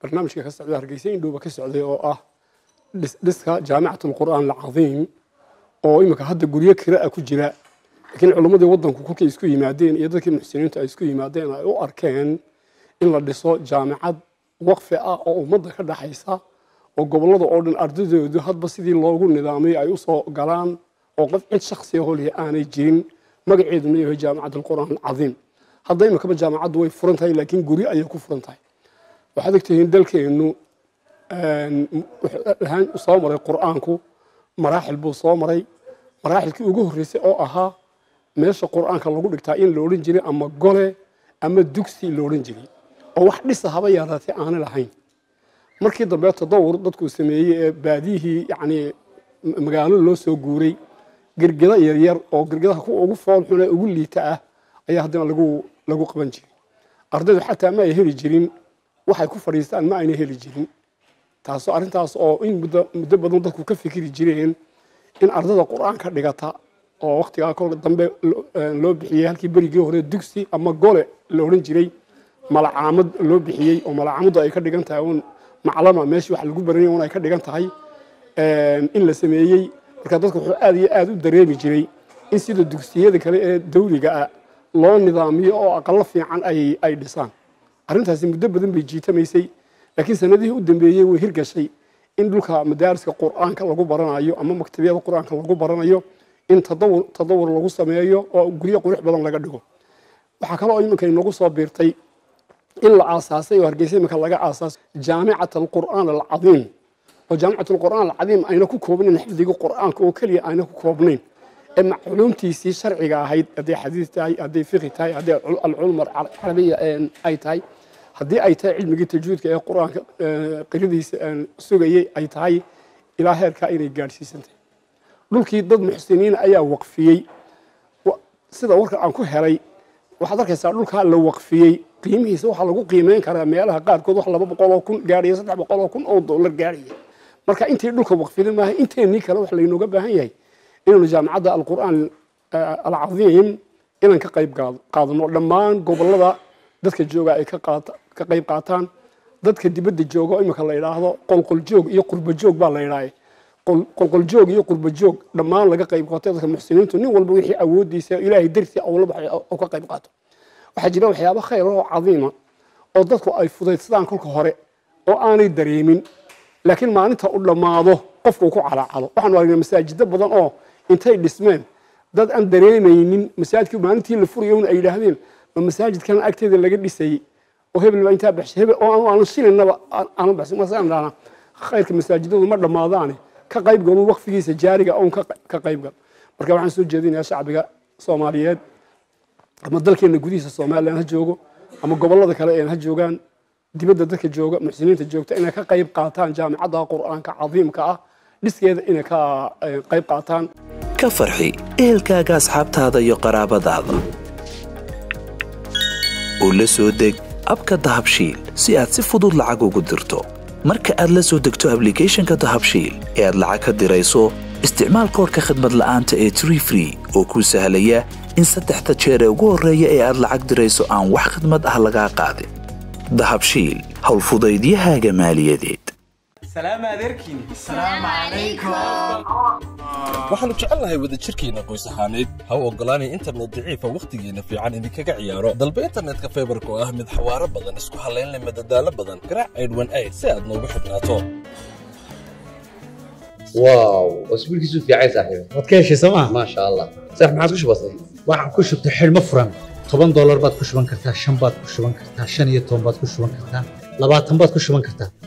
barnaamijka ka socda hargeysa indhowba ka socday oo ah dhiska jaamicat alqur'aan alcadiim oo iminka hadda guryo kira a ku jira laakiin culimmadii waddanku kolkay isku yimaadeen iyo dadkii muxsiniintu ay isku yimaadeen ay u arkeen in la dhiso jaamicad waqfi ah oo ummadda ka dhaxaysa oo gobollada oo dhan ardadoodu hadba sidii loogu nidaamay ay usoo galaan oo qof cid shaksiya holiya aanay jirin magaceeduna yahay jaamicad alqur'aan alcadiim hadda iminkaba jaamacaddu way furan tahay laakiin guryo ayay ku furan tahay waxaad ogtihiin dalkeennu ahaan soo maray qur'aanku maraaxil buu soo maray maraaxilkii ugu horreysay oo ahaa meesha qur'aanka lagu dhigtaa in la odhan jiray ama gole ama dugsi la odhan jiray oo wax dhisa haba yaraatee aanay lahayn markii dambe tadawur dadkuu sameeyey ee baadiyihii yacni magaalo loo soo guuray girgida yaryar oo girgidaha kuwa ugu foolxun ee ugu liita ah ayaa haddana lagu lagu qaban jiray ardaydu xataa ma ay heli jirin waxay ku fadhiistaan ma ayna heli jirin taasoo arrintaas oo in muddo muddo badan dadku ka fikiri jireen in ardada qur-aanka dhigata oo waktigaa kolka dambe loo bixiyey halkii berigii hore dugsi ama gole la odhan jiray malacaamad loo bixiyey oo malacaamaddu ay ka dhigan tahay un maclama meeshii wax lagu baranaya un ay ka dhigan tahay in la sameeyey marka dadku wuxuu aad iyo aad u dareemi jiray in sida dugsiyada kale ee dawliga ah loo nidaamiyo oo aqalo fiican ay ay dhisaan arrintaasi muddo badan bay jiitamaysay laakiin sanadihii u dambeeyey way hirgashay in dhulka madaariska qur'aanka lagu baranayo ama maktabiyada qur'aanka lagu baranayo in tadawur tadawur lagu sameeyo oo guryo qurux badan laga dhigo waxaa kaloo iminka inagu soo biirtay in la aasaasay oo hargeysa iminka laga aasaasay jaamicat alqur'aan alcadiim oo jaamicat alqur'aan alcadiim ayna ku koobnayn xifdiga qur'aanka oo keliya ayna ku koobnayn ee macluumtiisii sharciga ahayd hadday xadiis tahay hadday fiqi tahay hadday alculum alcarabiya ay tahay haddii ay tahay cilmigii tajwiidka ee qur-aanka qiradiisa sugayey ay tahay ilaa heerkaa inay gaadhsiisantahay dhulkii dad muxsiniin ayaa waqfiyey sida warka aan ku helay waxaad arkaysaa dhulkaa la waqfiyey qiimihiisa waxaa lagu qiimeyn karaa meelaha qaarkood wax laba boqol oo kun gaadhaya saddex boqol oo kun oo dollar gaadhaya marka intii dhulka waqfida maaha inteennii kale wax laynooga baahan yahay inaynu jaamicadda alqur'aan alcadiim inaan ka qayb qaadano dhammaan gobollada dadka jooga ay ka qayb qaataan dadka dibadda jooga oo imika la idhaahdo qolqoljoog iyo qurbajoog baa la idhaahay qolqoljoog iyo qurbajoog dhammaan laga qayb qaato dadka muxsiniintu nin walba wixii awoodiisa ilaahay dartii awla baxay oo ka qayb qaato waxaa jira waxyaabo khayr oo cadiima oo dadku ay fudaydsadaan kolka hore oo aanay dareemin laakiin maalinta u dhammaado qofku ku calaacalo waxaanu aragnay masaajido badan oo intay dhismeen dad aan dareemaynin masaajidkii maalintii la furayo un ay yidhaahdeen ma masaajidkan agteeda laga dhisayey oo hebel baa intaa baxshay hebel oo aanan shilinaba aanan baxsan masaan dhaana khayrka masaajidadu ma dhammaadaane ka qayb galo waqfigiisa jaariga oon ka qayb gal marka waxaan soo jeedinayaa shacbiga soomaaliyeed ama dalkeena gudihiisa somalilan ha joogo ama gobollada kale een ha joogaan dibadda dadka jooga muxsiniinta joogta inay ka qayb qaataan jaamicadda qur'aanka cadiimka ah dhiskeeda inay ka qayb qaataan ka farxi ehelkaaga asxaabtaada iyo qaraabadaada oo la soo deg abka dahabshiil si aad si fudud lacag ugu dirto marka aad la soo degto ablicathonka dahabshiil ee aad lacag ka dirayso isticmaal koorka khadmad la'aanta ee tree free oo kuu sahlaya in saddexda jeer ee ugu horreeya ee aad lacag dirayso aan wax khidmad ah lagaa qaadin dahabshiil howlfudaydiyahaaga maaliyadeed waxaannu jecelnahay wadajirkeenna qoys ahaaneed ha u oggolaanay internet daciifa wakhtigeenna fiican idinkaga ciyaaro dalba internetka faybarka oo ah mid xawaaro badan isku hallaynleh madadaalo badan garaac aydhwan ayd si aad noogu xidhnaato واو اسبوع كيسو في عايز صاحبي waad ka heshay sooma ما شاء الله صح ما عادش بسيط waxaan ku shubtay xidhmo furan toban doolar baad ku shuban kartaa shan baad ku shuban kartaa shan iyo toban baad ku shuban kartaa labaatan baad ku shuban kartaa